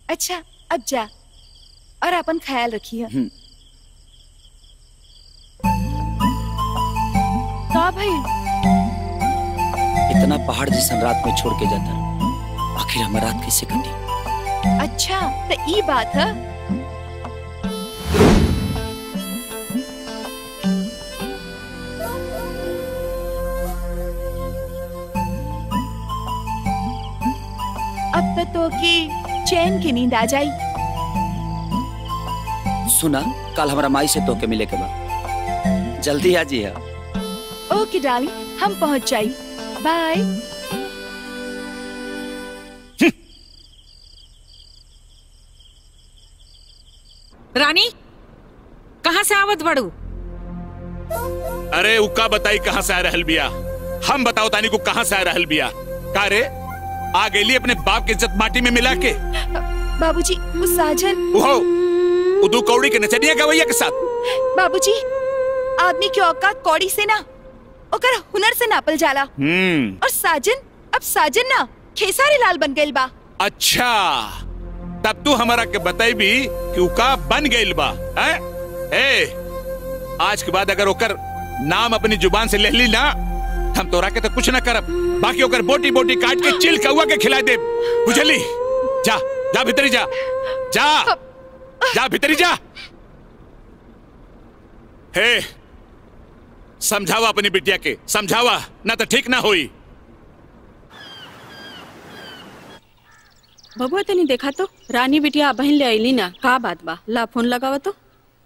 अच्छा अब जा और अपन ख्याल रखिए हम्म। का भाई इतना पहाड़ जैसन रात में छोड़ के जाता आखिर हमार रात कैसे कटी अच्छा तो ई बात है अब तो तो की चैन की नींद आ जाई सुना कल हमारा माई से तोके मिले के बाद जल्दी आ जी ओके डार्लिंग हम पहुंच जाई बाय रानी कहाँ से आवत बड़ू अरे उका बताई कहाँ से आ रहल बिया हम बताओ तानी को कहाँ से आ रहल बिया का रे आ गेली अपने बाप के इज्जत माटी में मिला के बाबूजी वो साजन उहो उदू कौड़ी के नचनिया गवैया के साथ बाबूजी आदमी की औकात कौड़ी से ना ओकर हुनर से नापल जाला हम्म और साजन अब साजन ना खेसारी लाल बन गइल बा अच्छा तब तू हमारा के बताई भी कि उका बन गइल बा हैं? ए आज के बाद अगर ओकर नाम अपनी जुबान से ले ली ना हम तोरा के तो कुछ ना करब बाकी ओकर बोटी बोटी काट के चिल कौआ के खिला दे बुझली जा जा भीतरी जा जा जा भीतरी जा हे समझावा अपनी बिटिया के समझावा ना तो ठीक ना होई बबुआ तनी देखा तो रानी बिटिया बहन ले अली ना का बात बा ला फोन लगावा तो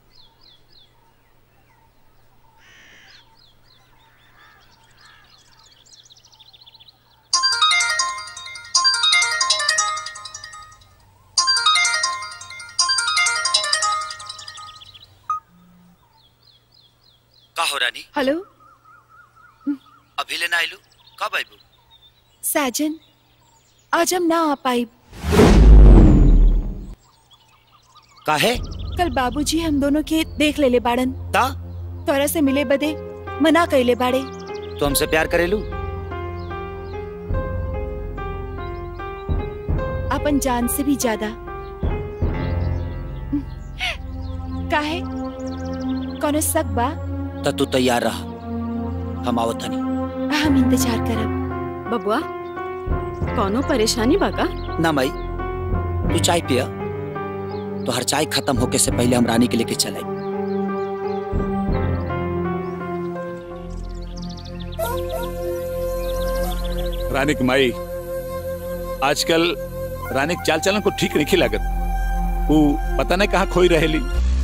का हो रानी हेलो अभी लेना आइलू कब आइबू साजन आज हम ना आ पाई काहे कल बाबूजी हम दोनों के देख लेले बाड़न ता तोरा से मिले बदे मना कइले बाड़े तू हमसे प्यार करेलू अपन जान से भी ज्यादा काहे कोनो शक बा त तू तैयार रहा हम आवत हनी हम इंतजार करब बबुआ कौनो परेशानी बा का ना माई तू चाय पिया तो हर चाय खत्म होके से पहले हम रानी के लेके चले रानी की माई आजकल रानी के चाल चलन को ठीक नहीं लागत वो पता नहीं कहाँ खोई रहेली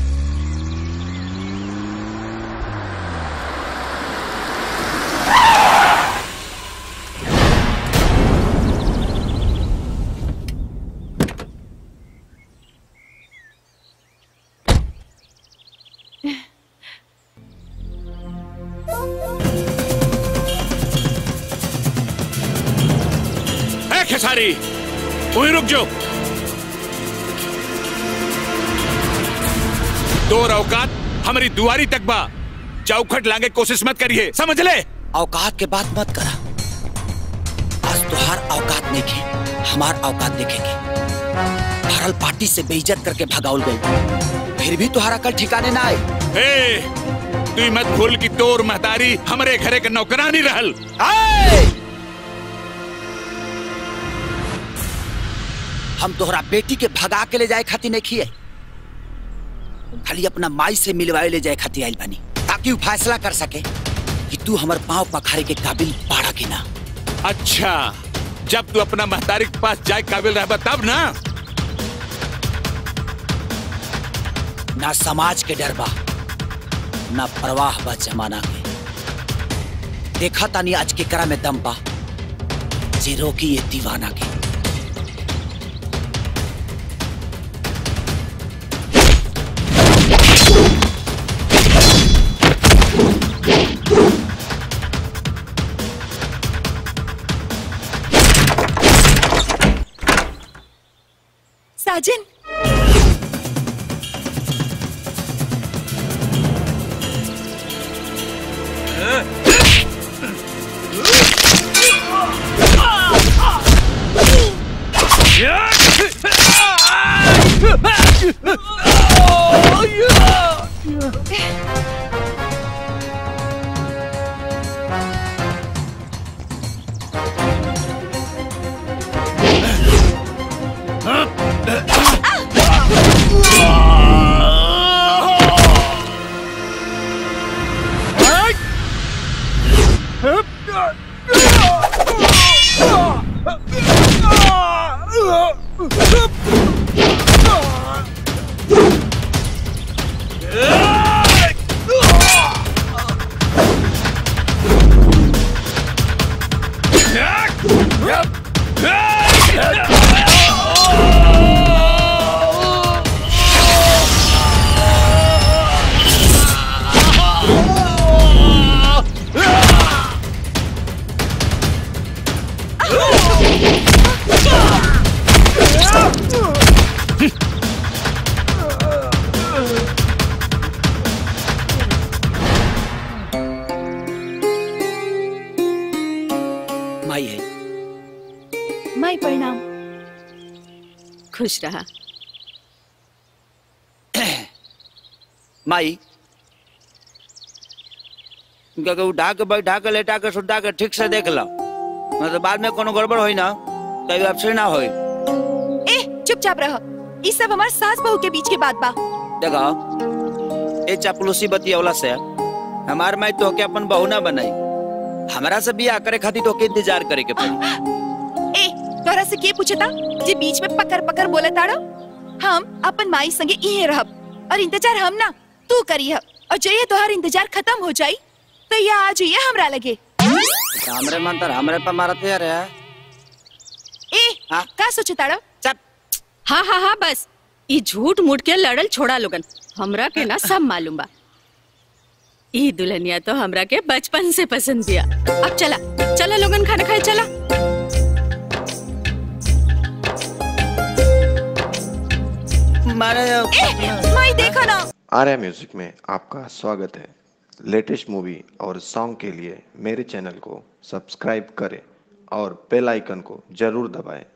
ए खेसारी वहीं रुक जाओ दो औकात हमारी दुआरी तक बा चौखट लांगे कोशिश मत करिए समझ ले औकात के बात मत करा आज तुहार औकात नहीं खे हमार औकात देखेंगे भरल पार्टी से बेइज्जत करके भगाउल गई फिर भी तुहारा कल ठिकाने ना आए ए तू ही मत भूल कि तोर महतारी हमारे घरे के नौकरानी रहल आए! हम तोहरा बेटी के भगा के ले जाए खातिर नहीं खिए खाली अपना माई से मिलवाए ले जाए खातिर आइल बनी ताकि वो फैसला कर सके कि तू हमार पाँव पखारे के काबिल बाड़ा कि ना अच्छा जब तू अपना महतारी के पास जाए काबिल रह तब ना ना समाज के डर बा ना परवाह बा जमाना के देखा तानी आज के करा में दम बा जे रोकी ये दीवाना के साजन Yeah! माई है माई प्रणाम खुश रहा माई इनका के उठा के बैठा के लेटा के सुटा के ठीक से देख लो नहीं तो बाद में कोनो गड़बड़ होई ना कभी अपसे ना होई ए चुपचाप रह ई सब हमार सास बहू के बीच के बात बा देखो ए चापलूसी बतियवला से हमार माई तो के अपन बहू ना बनाई हमरा से बियाह करे खातिर तो के इंतजार करे के पड़ी ए तोरा से के पूछता जे बीच में पकड़ पकड़ बोले ताड़ो हम अपन माई संगे इहे रहब और इंतजार हम ना तू करी और जइए तोहार इंतजार खत्म हो जाई तो ये आ जाइए हमरा लगे हमरे मन तर हमरे पे मारत यार है ए हाँ? का सोचे ताड़ो चप हाँ हाँ हाँ बस ई झूठ मूठ के लड़ल छोड़ा लोगन हमरा के ना सब मालूम बा ई दुल्हनिया तो हमरा के बचपन से पसंद दिया अब चला चला लोगन खाना खाए चला मारे ए माई देखो ना आर्या म्यूजिक में आपका स्वागत है लेटेस्ट मूवी और सॉन्ग के लिए मेरे चैनल को सब्सक्राइब करें और बेल आइकन को जरूर दबाएं